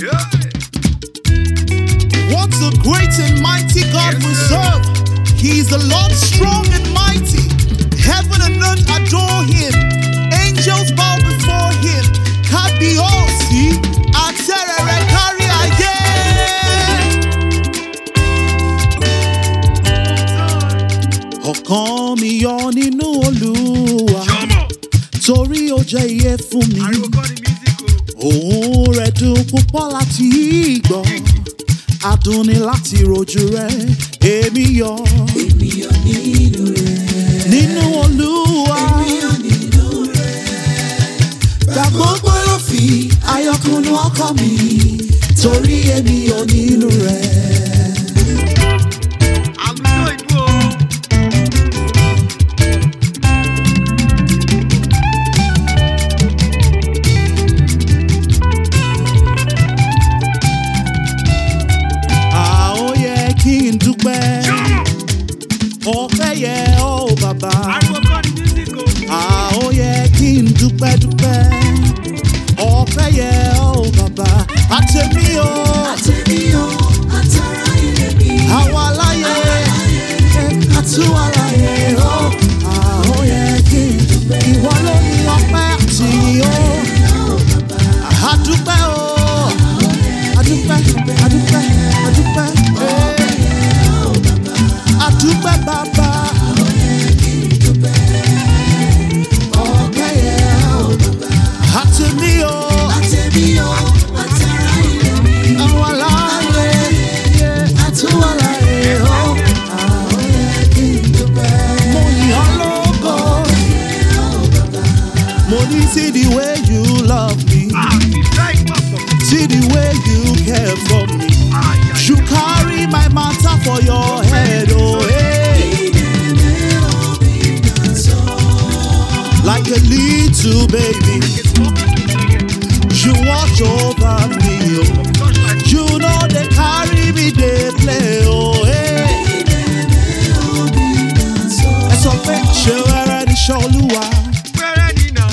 What a great and mighty God Yes, we sir. serve. He's the Lord strong and mighty. Heaven and earth adore him. Angels bow before him. Kabiosi, Aterere carry again. Ọkàn mi yọ nínú Olúwa torí ó jẹ́ iye fún mi. Ariwo kọ́ ni music o. Òun rẹ̀ dùn púpọ̀ láti gbọ́. Adùn ni láti rojú rẹ̀. Èmi yọ nínú Olúwa. Gbà gbogbo ló fi ayọ̀kùnú ọkọ mi. Torí èmi yọ nínú rẹ̀. Àlùjọ ìlú o. À ó yẹ kí n dúpẹ́. Ọpẹ́ yẹ ọ́ bàbá. Ariwo kọ́ ni music o. À ó yẹ kí n dúpẹ́ dúpẹ́. Ọpẹ́ yẹ ọ́ bàbá. Àtẹ̀mí o. Àwọn aláyé. Àtúwàláyé o. À ó yẹ kí n dúpẹ́. Ìwọ ló ní ọpẹ́ àti o. Àdúpẹ́ o. Àdúpẹ́, àdúpẹ́, àdúpẹ́. Àdúpẹ́ bàbá. Ọpẹ́ yẹ ọ́ àtẹ̀mí o. Àwọn aláyé. Àtúwàláyé o. Mo yìn ọ́ lógo. Mo ní see the way you love me. Ah, ìfẹ́ ìpọ̀ pọ̀. See the way you care for me. You carry my matter for your head, oh hey. Like a little baby, you watch over me, oh. You know they carry me, they play, oh hey. Ẹ sọ pé ṣé wẹ́rẹ́ ní ṣọ́lúwa, Wẹ́rẹ́ ni nà.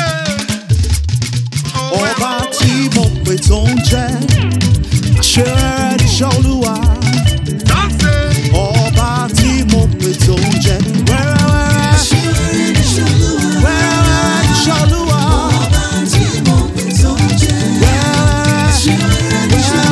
ọba tí mo pè tó ń jẹ́. Ṣé wẹ́rẹ́ ní ṣọ́lúwa. Dáńsẹ̀. ọba tí mo pè tó ń jẹ wẹ́rẹ́wẹ́rẹ́ wẹ́rẹ́wẹ́rẹ́ ní ṣọlúwa wẹ́rẹ́wẹ́rẹ́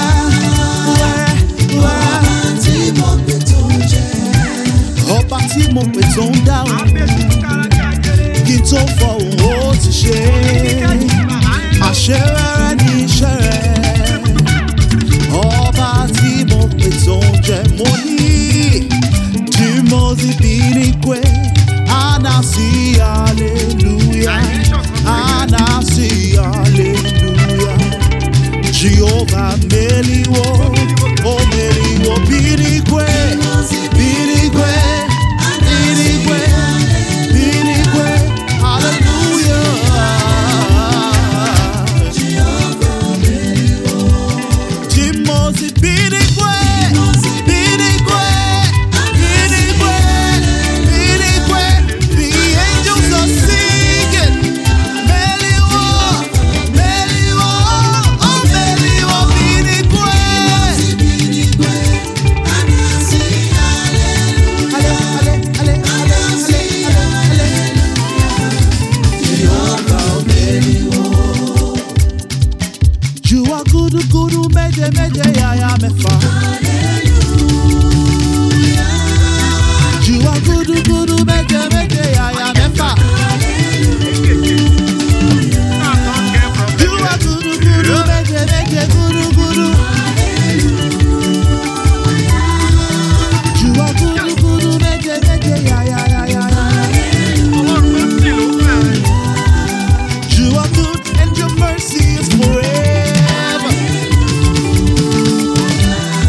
wẹ́rẹ́wẹ́rẹ́ ọba tí mo pè tó ń dáhùn Àbẹ̀sí kárajà jẹrẹ. kí n tó fọhùn ó ti ṣe àṣẹ rẹ́rẹ́ ní iṣẹ́ rẹ̀ ọba tí mo pè tó ń jẹ mo ní tí mo sì bí ní pé anasi hallelujah anasi hallelujah jehovah meliwo o meliwo bí ní pé bí ní pé bí ní pé bí ní pé hallelujah. Timothy Binigwe, Binigwe, Binigwe, Binigwe. The angels are singing. Meliwo, Meliwo, oh Meliwo, Binigwe. Ale, ale, ale, ale, ale, ale, ale. You are gudu gudu meje meje yaya mefa. You are gudu gudu meje meje yaya mefa. You are gudu gudu meje meje gudu gudu. You are gudu gudu meje meje yaya yaya yaya. You are good and your mercy is forever.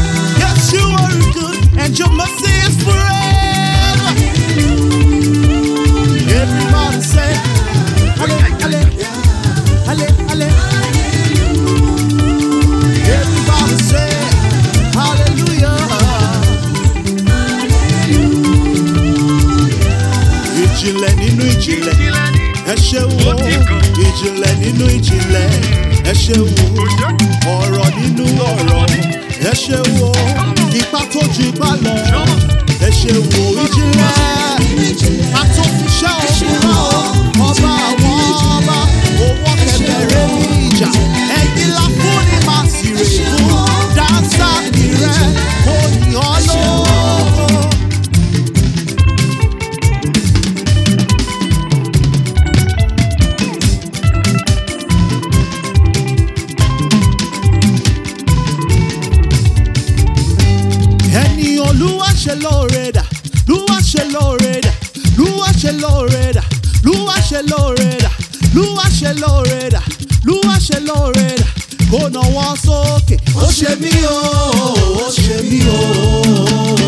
ìjìnlẹ̀ ẹ ṣe wo ọ̀rọ̀ nínú ọ̀rọ̀ ẹ ṣe wo ipa tó ju ipa lọ ẹ ṣe wo ìjìnlẹ̀ àtòfiṣẹ́ òkúra ọba àwọn ọba owó kẹbẹ̀rẹ̀ ní ìjà ẹ̀yìn la fún ni màá sì rè fún dáńsà rẹ̀ kò ní ọ lóko. ẹni olúwa ṣe lóore dà lúwa ṣe lóore dà lúwa ṣe lóore dà lúwa ṣe lóore dà lúwa ṣe lóore dà lúwa ṣe lóore dà kó nawọ́ sókè ó ṣe mí o ó ṣe mí o.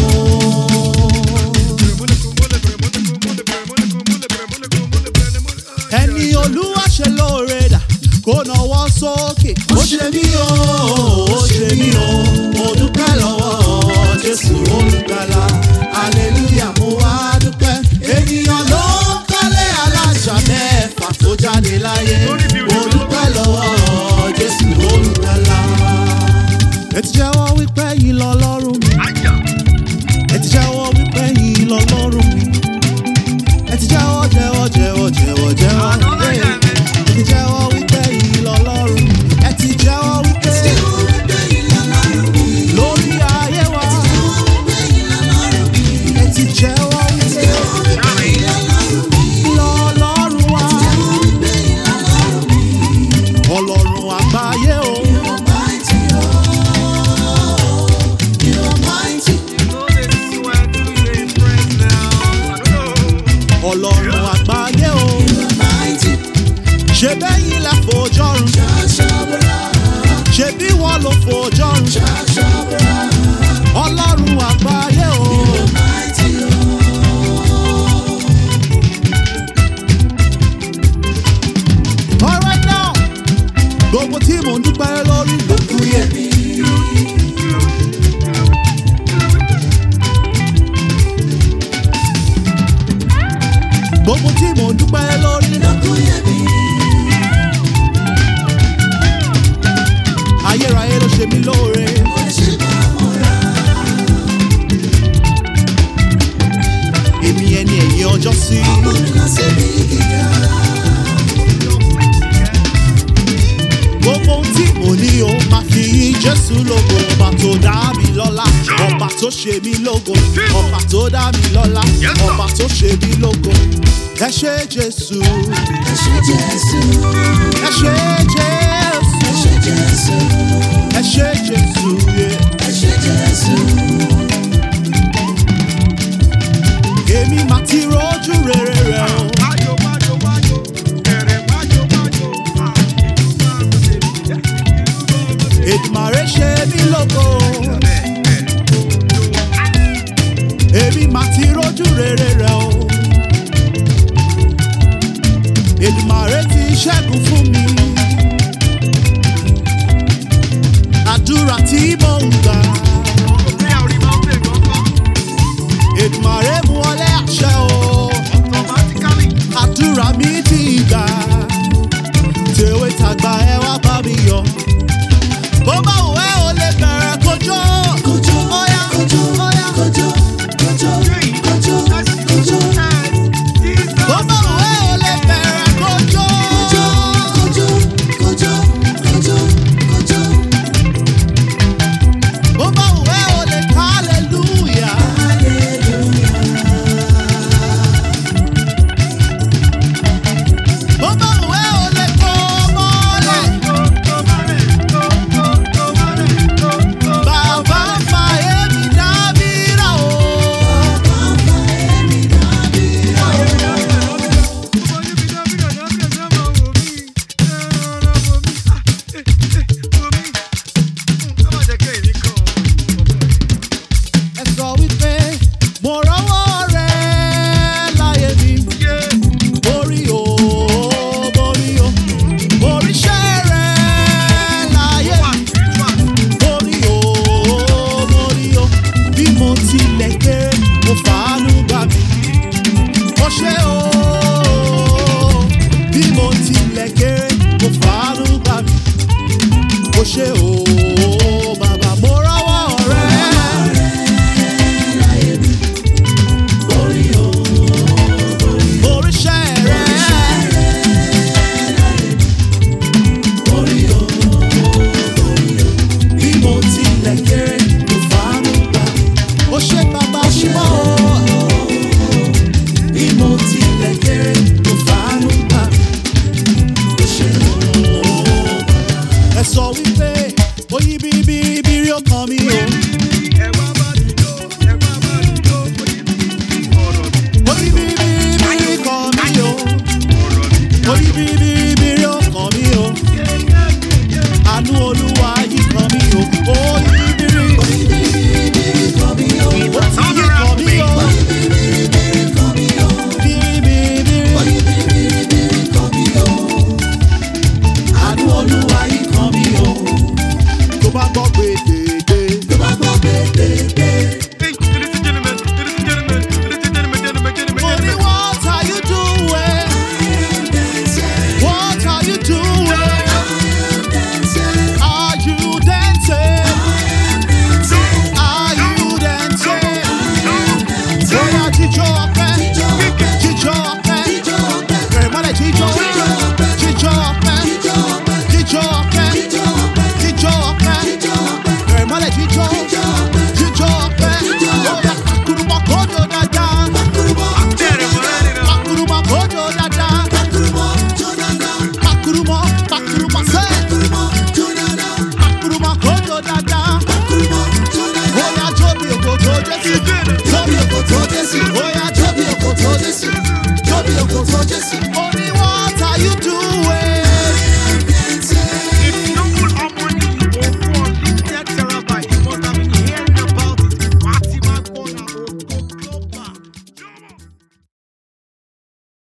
ẹni olúwa ṣe lóore dà kó nawọ́ sókè ó ṣe mí o ó ṣe mí o mo dúpẹ́ lọ́wọ́ jésù olùgbàlà hallelujah mo wá dúpẹ́ ènìyàn ló ń kọ́lé alájà mẹ́fà tó jáde láyé mo dúpẹ́ lọ́wọ́ jésù olùgbàlà. ẹ ti jẹ́wọ́ wípé yìí lọ lọ́rùn mi ẹ ti jẹ́wọ́ wípé yìí lọ lọ́rùn mi ẹ ti jẹ́wọ́ jẹ́wọ́ jẹ́wọ́ jẹ́wọ́ jẹ́wọ́ ẹ ti jẹ́wọ́ wípé yìí lọ lọ́rùn mi ẹ ti jẹ́wọ́ wípé lórí ayé wa ẹ ti jẹ́wọ́ wípé lọ lọ́rùn wa ọlọ́run àgbáyé o ọlọ́run àgbáyé o ṣe bẹ́yìn lẹ fòjọ́rùn ṣe bí wọ́n ló fòjọ́rùn ọlọ́run àgbáyé o. Alright now, gbogbo tí mò ń dúpẹ́ lórí ló kú yẹ mí. Gbogbo tí mò ń dúpẹ́ lórí ló kú yẹ mí. Ayérayé ló ṣe mí lóore. Èmi ẹni ẹ̀yìn ọjọ́ sí. Gbogbo ohun tí mo ní o máa fi yí Jésù lógo. Ọba tó dá mi lọ́lá, ọba tó ṣe mí lógo. Ọba tó dá mi lọ́lá, ọba tó ṣe mí lógo. Ẹ ṣé Jésù, ẹ ṣé Jésù, ẹ ṣé Jésù, yeah. Èmi máa ti rojú rere rẹ̀ o. Èdùmàrè ṣe mí lógo. Èmi máa ti rojú rere rẹ̀ o. Èdùmàrè ti ṣẹ́gun fún mi. ṣe o bàbá mo rọ́wọ́ rẹ. Oríṣẹ́ rẹ. Bí mo tilẹ̀ kéré ló fàánú gbà. Ó ṣe bàbá mímọ́ o. Bí mo tilẹ̀ kéré ló fàánú gbà. Ó ṣe o. Ẹ sọ wípé.